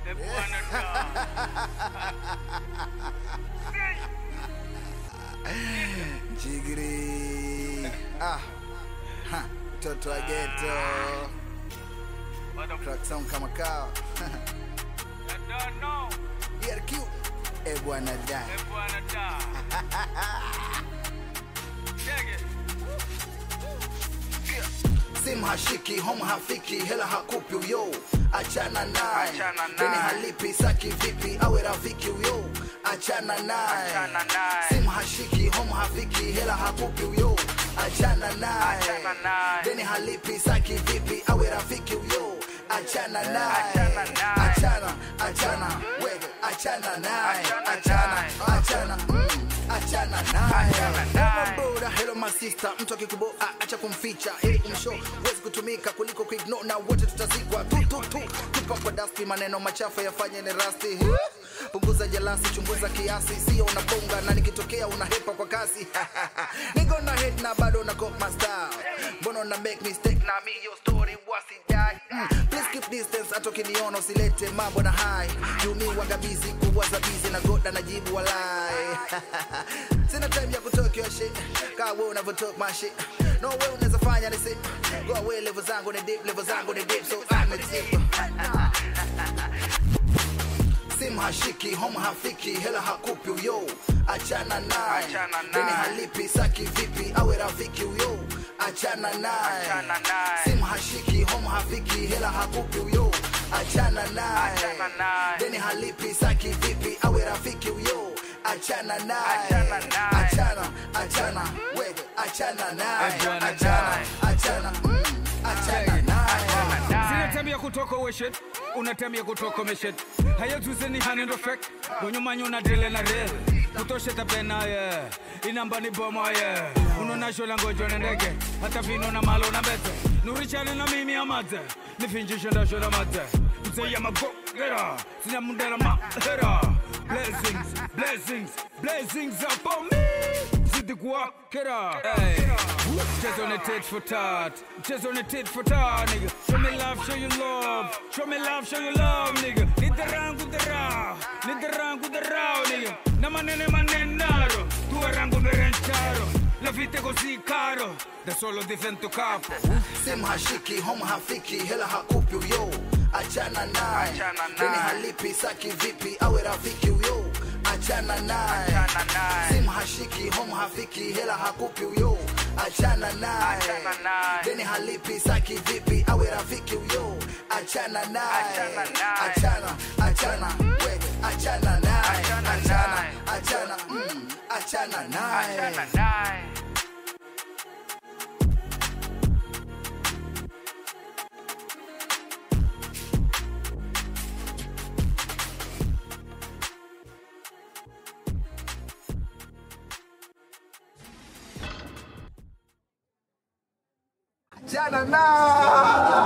Jigiri. Ah. Ha. Mtoto wa ghetto. Track sound kama kawa. ERQ. Eh bwana da. Simu hashiki, home hafiki, hela hakupi uyo. Achana naye. Achana naye. Deni halipi, saki vipi, awe rafiki uyo. Achana naye. Achana naye. Simu hashiki, home hafiki, hela hakupi uyo. Achana naye. Achana naye. Deni halipi, saki vipi, awe rafiki uyo. Achana naye. Achana naye. Achana, achana, wewe, achana naye. Achana Achana, naye. achana, mm, achana naye. Achana naye. Hello brother, hello my sister, mtu akikuboa acha kumficha ili kumshow huwezi kutumika kuliko kuignore na wote tutazikwa tu tu tu tupa kwa dasti maneno machafu yafanye ni rasti punguza jalasi chunguza kiasi sio unabonga na nikitokea unahepa kwa kasi nigo na hit na bado na cop my style mbona una make mistake na mi your story wasi die mm. please keep distance hata ukiniona usilete mambo na high yumi wagabizi kuwaza bizi na goda na jibu walai sina time ya kutalk your shit kaa wewe unavyo talk my shit no way unaweza fanya ni sit go away level zangu ni deep level zangu ni deep so I'm a tip simu hashiki home hafiki hela hakupi uyo achana naye Achana naye. deni halipi saki vipi awe rafiki uyo achana naye Achana naye. simu hashiki home hafiki hela hakupi uyo achana naye Achana naye. deni halipi saki vipi awe rafiki uyo achana naye Achana naye. achana achana wewe achana naye Eh, bwana, achana naye. achana mm, achana naye Sina tabia kutoka weshet una tabia kutoka meshet hayetuze ni hanendo fek gonyumanyo na dele na rel kutoshe tabena ye inamba ni bomo ye unona shola ngojo na ndege hata vino na malo na bete nurichane na mimi amate nifinjishe nda shola mate mzee ya mago gera sina mundela ma hera blessings blessings blessings upon me zidi kuwakera hey. Mchezo ni tit for tat Mchezo ni tit for tat nigga Show me love, show you love Show me love, show you love nigga Nitarangu dara Nitarangu dara nigga Na manene manenaro Tu rango mi rencaro La vita è così caro Da solo divento capo simu hashiki home hafiki hela hakupi uyo achana naye Achana naye. deni halipi saki vipi awe rafiki uyo achana naye Achana naye. simu hashiki home hafiki hela hakupi uyo achana naye Achana naye. deni halipi saki vipi awe rafiki uyo achana naye Achana naye. achana achana wewe achana naye Achana achana naye. achana mm, achana naye Achana naye. achana naye